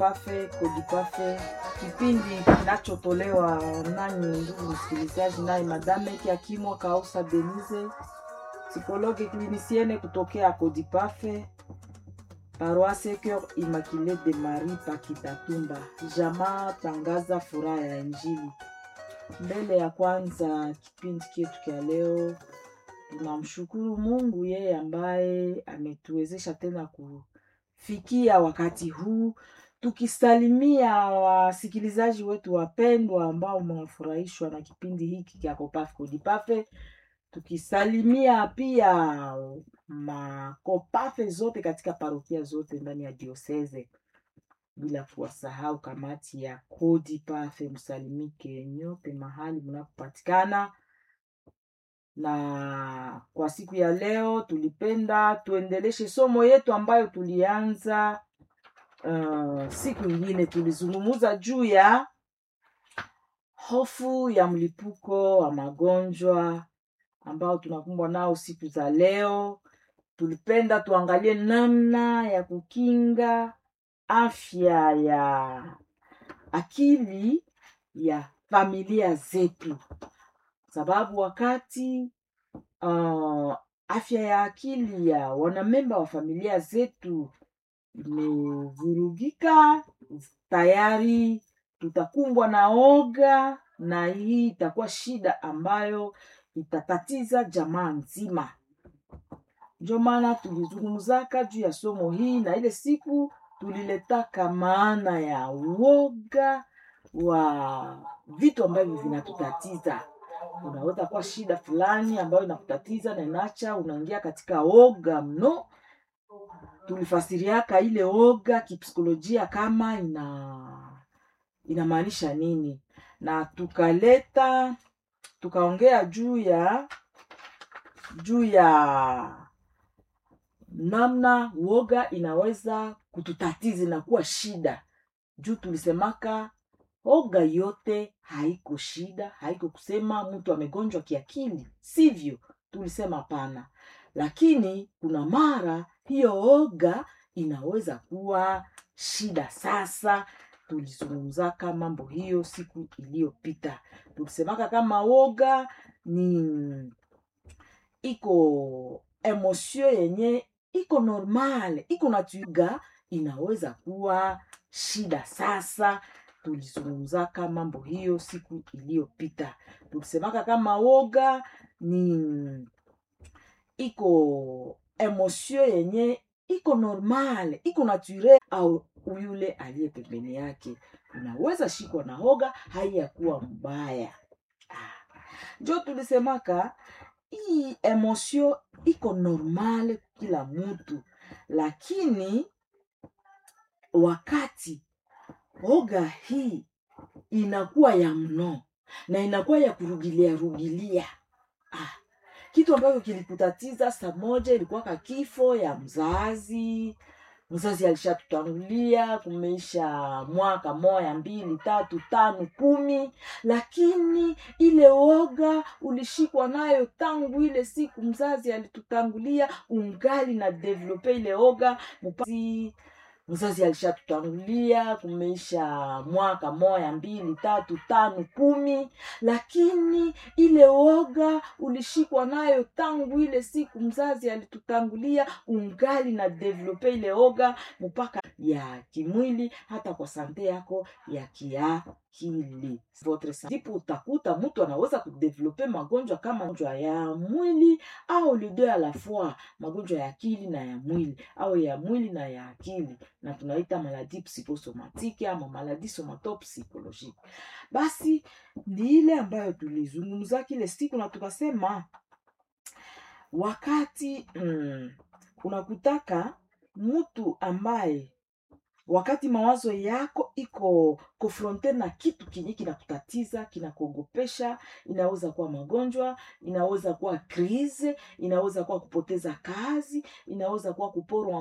Pafe Kodipafe, kipindi kinachotolewa nanyi ndugu msikilizaji, naye Madame Kiakimwa Kausa Denise, psikologe klinisiene kutokea Kodipafe, paroisse Coeur Immaculée de Marie Pakitatumba. Jamaa tangaza furaha ya Injili. Mbele ya kwanza kipindi chetu cha leo, tunamshukuru Mungu yeye ambaye ametuwezesha tena kufikia wakati huu, tukisalimia wasikilizaji wetu wapendwa ambao mnafurahishwa na kipindi hiki cha Kopafe Kodipafe, tukisalimia pia makopafe zote katika parokia zote ndani ya dioseze bila kuwasahau kamati ya Kodipafe. Msalimike nyote mahali mnapopatikana. Na kwa siku ya leo tulipenda tuendeleshe somo yetu ambayo tulianza uh, siku ingine. Tulizungumza juu ya hofu ya mlipuko wa magonjwa ambao tunakumbwa nao siku za leo. Tulipenda tuangalie namna ya kukinga afya ya akili ya familia zetu, sababu wakati uh, afya ya akili ya wanamemba wa familia zetu imevurugika, tayari tutakumbwa na oga, na hii itakuwa shida ambayo itatatiza jamaa nzima. Ndio maana tulizungumzaka juu ya somo hii, na ile siku tuliletaka maana ya uoga wa vitu ambavyo vinatutatiza. Unaweza kuwa shida fulani ambayo inakutatiza na inacha unaingia katika oga mno. Tulifasiriaka ile oga kipsikolojia kama ina inamaanisha nini, na tukaleta tukaongea juu ya juu ya namna uoga inaweza kututatiza na kuwa shida. Juu tulisemaka oga yote haiko shida, haiko kusema mtu amegonjwa kiakili, sivyo? Tulisema hapana, lakini kuna mara hiyo oga inaweza kuwa shida. Sasa tulizungumzaka mambo hiyo siku iliyopita, tulisemaka kama oga ni iko emosio yenye iko normal, iko natuga, inaweza kuwa shida. Sasa tulizungumzaka mambo hiyo siku iliyopita, tulisemaka kama woga ni iko emosio yenye iko normal, iko naturel, au yule aliye pembeni yake unaweza shikwa na hoga, haiyakuwa mbaya. Njo tulisemaka hii emosio iko normal kila mtu, lakini wakati oga hii inakuwa ya mno na inakuwa ya kurugilia rugilia, ah, kitu ambacho kilikutatiza saa moja ilikuwa ka kifo ya mzazi mzazi alishatutangulia, kumeisha mwaka moya mbili tatu tano kumi, lakini ile woga ulishikwa nayo tangu ile siku mzazi alitutangulia, ungali na develope ile woga mupasi mzazi alishatutangulia, kumeisha mwaka moya mbili tatu tano kumi, lakini ile woga ulishikwa nayo tangu ile siku mzazi alitutangulia, ungali na develope ile woga mpaka ya kimwili, hata kwa sante yako ya kiakili. Ndipo utakuta mtu anaweza kudevelope magonjwa kama magonjwa ya mwili au les deux a la fois, magonjwa ya akili na ya mwili au ya mwili na ya akili, na tunaita maladi psikosomatike ama maladi somatopsychologique. Basi ni ile ambayo tulizungumza kile siku na tukasema wakati mm, unakutaka mtu ambaye wakati mawazo yako iko konfronte na kitu kinye kinakutatiza kinakuogopesha, inaweza kuwa magonjwa, inaweza kuwa krize, inaweza kuwa kupoteza kazi, inaweza kuwa kuporwa